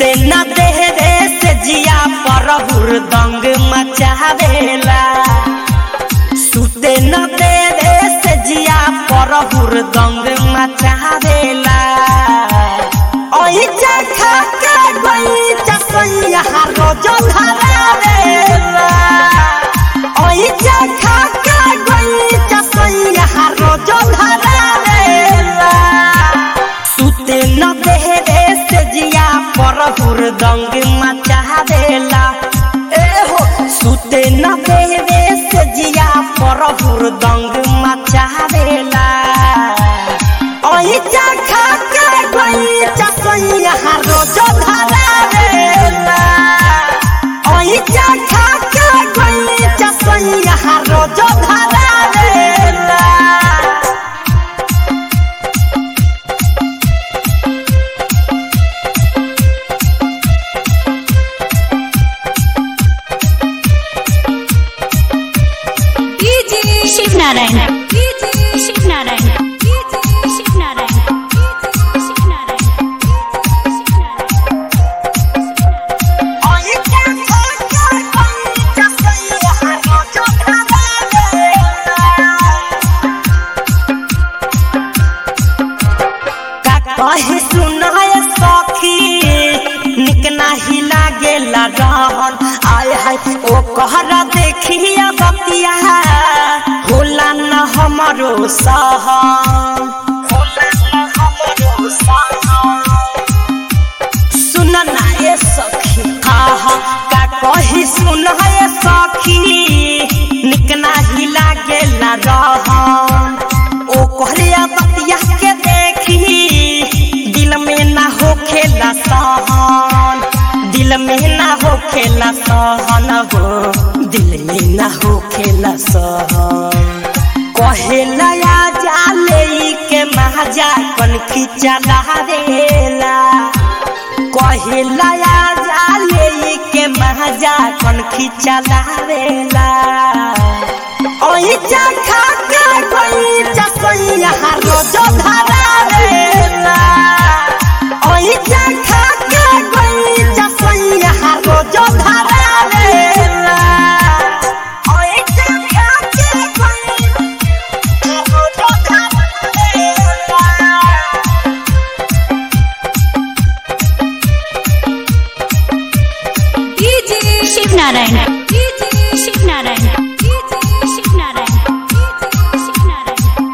सुते न देहरे से जिया पर हुरदंग मचावेला सुते न देहरे से जिया पर हुरदंग मचावेला ओई चखा के गई चसैया रोज धरावेला ओई चखा के गई चसैया रोज धरावेला सुते न देहरे से जिया पर हुरदंग मचावेला ए हो सुते न देहरे से जिया पर हुरदंग मचावेला ओई चखा के गई चसैया रोज धरावेला ओई चखा के गई चसैया रोज धरावेला शिव नारायण शिव नारायण शिव नारायण शिव नारायण ओई चखा के गई चसैया रोज धरावेला का कहे सुनाय सखी निक नाही लागेला रहन आय हाय ओ कहरा देखिया बतिया होला न हमरो सहन होला न हमरो सहन सुन ना ये सखी हाँ हाँ का कही सुन ये सखी निक नाही लागेला रहन ओ कहलिया बतिया के देखी दिल में ना होखेला सहन दिल में ना होखेला सहन हो दिल में ना होखेला सहन कहेला या जाले के महाजा कन खिचा देला कहेला या जाले के महाजा कन खिचा देला ओई चखा के कोई चसैया रोज धरावेला ओई चखा के कोई चसैया रोज धरावेला ओई चखा के कोई रोज धरावेला शिव नारायण शिव नारायण शिव नारायण शिव नारायण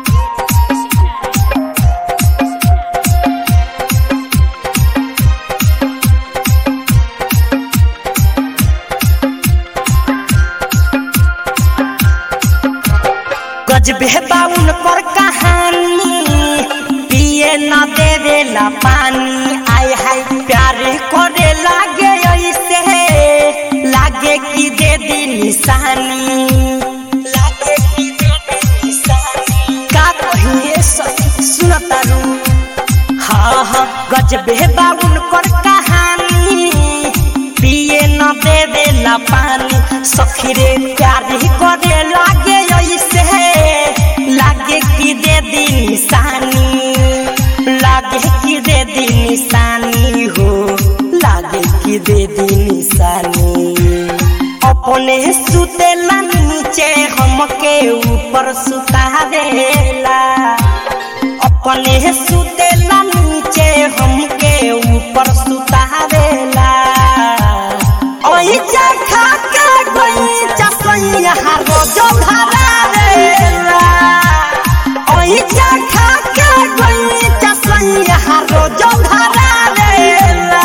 गजबे बाउन पर कहानी पिए न देवेला पानी आय हाय प्यार करे लागे ऐसे लागे कि दे दी निशानी लागे कि दे दी निशानी का कहिए सखी सुनता रू हाँ हाँ गजबे बाउन पर कहानी पिए न देवेला पानी सखी रे प्यार करे लागे ऐसे लागे कि दे दी निशानी लागे कि दे दी निशानी हो लागे कि दे दी निशानी अपने सुतेला नीचे हमके ऊपर सुतावेला अपने सुतेला नीचे हमके ऊपर सुतावेला ओई चखा के गई चसैया रोज धरावेला ओई चखा के गई चसैया रोज धरावेला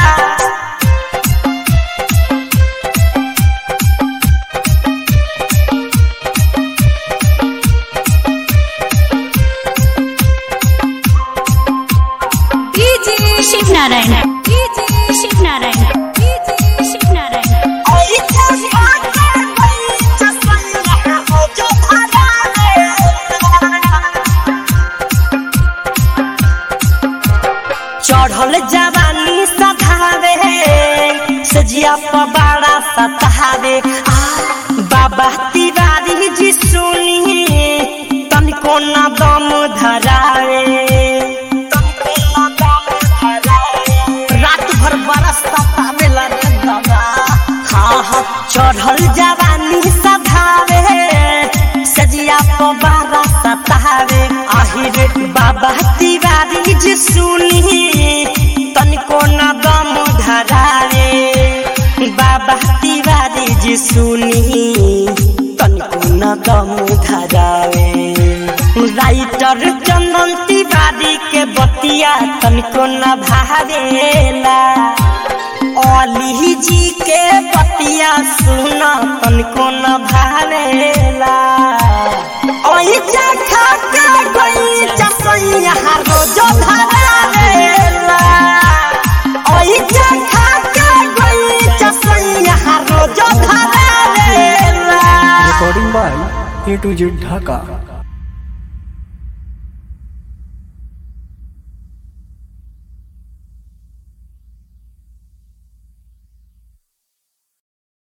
शिव नारायण शिव नारायण शिव नारायण ओई चखा के गई चसैया रोज धरावेला चढ़ल जवानी सधावे सजिया पबाड़ा सतावे आ बाबा तिवारी जी सुनी तनिको न दम धरावे तनिको न दम धरावे। रात भर बरस चढ़ल जवानी सधावे सजिया पबारा सतावे आहिर बाबा तिवारी जी सुनी तनिको न दम धरावे बाबा तिवारी जी सुनी तनिको न दम धरावे राइटर चंदन तिवारी के बतिया तनिको न भावेला अली जी के बतिया सुन तनिको न भावेला ओई जखा के गई चसैया रोज धरावेला ओई जखा के गई चसैया रोज धरावेला recording by A to Z Dhaka.